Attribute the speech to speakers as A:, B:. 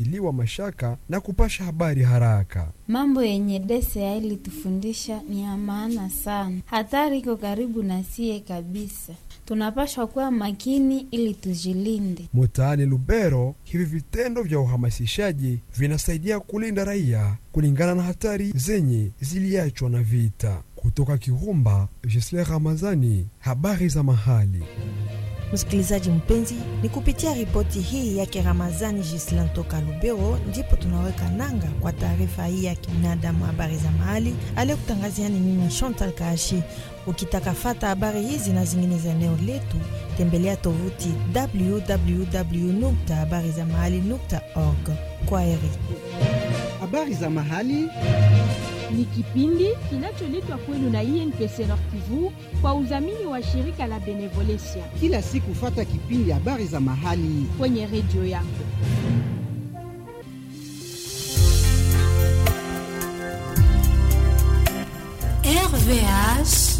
A: kutiliwa mashaka na kupasha habari haraka.
B: Mambo yenye DCI ilitufundisha ni ya maana sana. Hatari iko karibu na sie kabisa, tunapashwa kuwa makini ili tujilinde.
A: Mtaani Lubero, hivi vitendo vya uhamasishaji vinasaidia kulinda raia kulingana na hatari zenye ziliachwa na vita. Kutoka Kirumba, Gisle Ramazani, habari za mahali.
C: Msikilizaji mpenzi, ni kupitia ripoti hii yake Ramazani Gislan toka Lubero ndipo tunaweka nanga kwa taarifa hii ya kibinadamu, habari za mahali aliyokutangazia ni mimi Chantal Kaashi. Ukitaka fata habari hizi na zingine za eneo letu, tembelea tovuti www habari za mahali org. Kwa heri.
D: Habari za mahali
E: ni kipindi kinacholetwa kwenu na INPC Nord Kivu kwa udhamini wa shirika la Benevolencia.
D: Kila siku fata kipindi habari za mahali
E: kwenye redio yako.
F: RVH